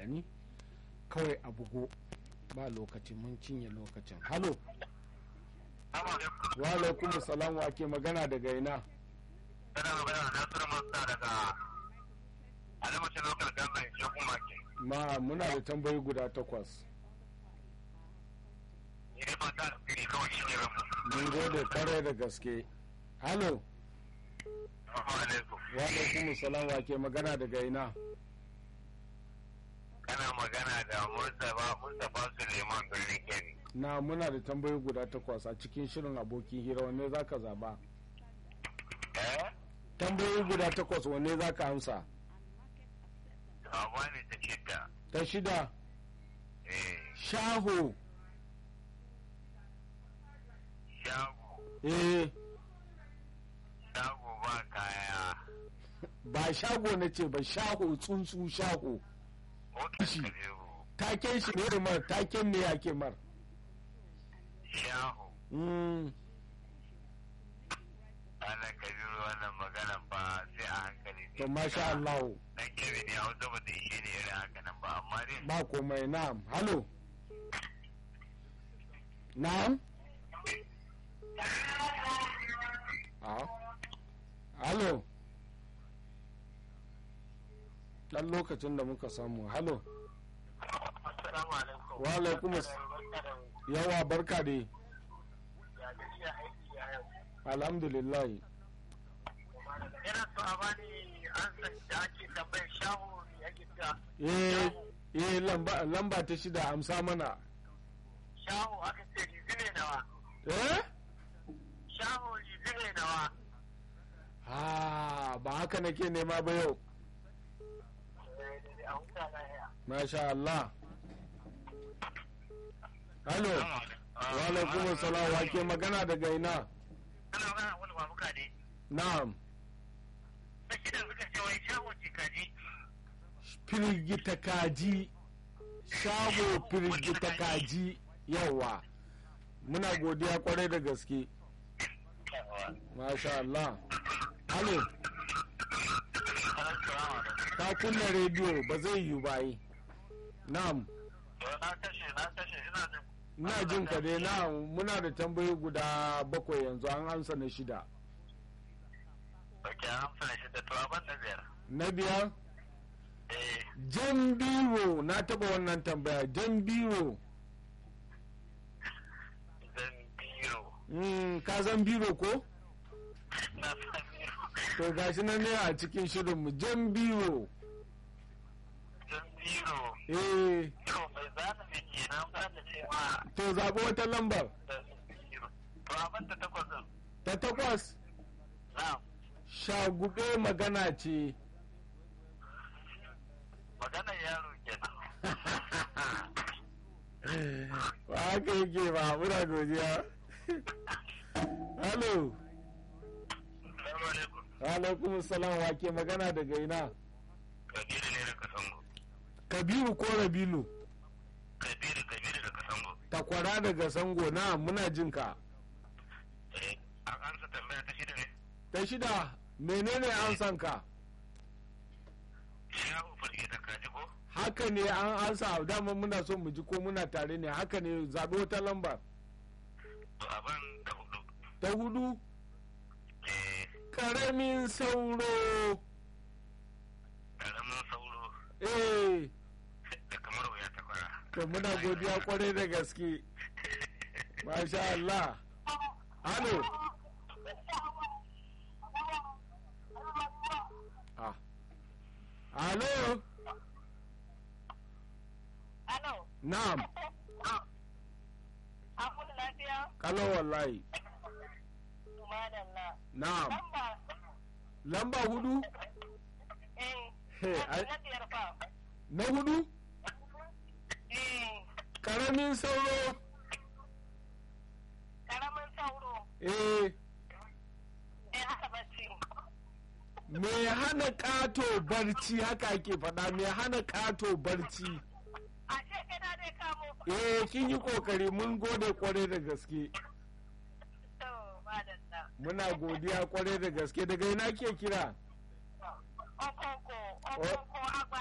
gani kawai a bugo ba lokaci mun cinye lokacin halo wa alaikum salam wa ke magana daga ina Tana magana da Nasiru Musa daga Alimacin Local Government Shekuma ke. ma muna da tambayi guda takwas Ni dai fata da fili kawai shi ne ramu. mun gode kwarai da gaske halo Assalamu alaikum. wa alaikum salam wa ke magana daga ina Kana magana da Mustapha Mustapha Suleiman Birnin Kebbi. na muna da tambayi guda takwas a cikin shirin abokin hira wanne za ka zaba Eh? tambayoyi guda takwas wanne za ka amsa Abuwa ne ta shidda. ta shida Eh. shaho Shago. eh Shago ba kaya. ba shago na ce ba shaho tsuntsu shaho Motar Shi. Kabiru. taken shi ne mar taken ne ake mar Shago. Mm, Ana Kabiru wannan magana ba sai a hankali ne. to masha Allah Dan Kebbi ne hausa ba ta ishe ne irin haka nan ba amma dai. ba komai na'am halo na'am a halo dan lokacin da muka samu halo Assalamu alaikum. Wa alaikum as- yawa barka dai Ya gajiya aiki ya yau. alhamdulillah Yana so a bani an san da ake tambayar shahu ya gida. eh eh lamba lamba ta shida amsa mana Shahu aka ce rizi ne nawa. eh Shahu rizi ne nawa. ha ba haka nake nema ba yau A huta lahiya. masha Allah halo wa alaikum salam wa ke magana daga ina Ana magana wani babuka ne. na'am Na shida suka ce wai shahu ce kaji. firgita kaji shago firgita kaji yawa muna godiya kwarai da gaske masha Allah halo ka kunna rediyo ba zai yiwu ba yi na'am Na kashe na kashe ina jin. ina jin ka dai na'am muna da tambayi guda bakwai yanzu an amsa na shida Ok, an amsa shi da turaban da biyar. na biyar Eh, jan biro na taba wannan tambaya jan biro zan biro. Mm, ka san biro ko Na san biro. to gashi nan ne a cikin shirinmu jan biro Zan biro. eh Biro mai zana mai ke nan za ta ce ma to zaɓi wata lambar da biro. Turaban da takwas ɗin. ta takwas Na, shagube magana ce maganar yaro kenan. ba haka yake ba muna godiya halo Salamu alaikum. alaikum salam wa ke magana daga ina Kabiru ne da Kasango. kabiru ko rabilu Kabiru, Kabiru da Kasango. takwara daga sango na muna jin ka Eh, an ansa tambaya ta shida ne. ta shida menene amsan ka Shahu farke ta kaji ko? haka ne an ansa dama muna so mu ji ko muna tare ne haka ne zaɓi wata lambar To abin da hudu. ta hudu Eh, karamin sauro ƙaramin sauro eh da kamar wuya ta kwara. to muna godiya kwarai da gaske masha Allah halo ah halo Alo, na'am an kudu lafiya? kalo wallahi Madalla. na'am Lamba, lamba hudu eh, He, na ai- na biyar fa. na hudu Eh, karamin sauro karamin sauro, eh eh, haka bacci. me hana kato barci haka ake faɗa me hana kato barci A ce kana dai kamo. eh kin yi kokari mun gode kwarai da gaske To, madalla. muna godiya kwarai da gaske daga ina ke kira Okoko, okoko, agba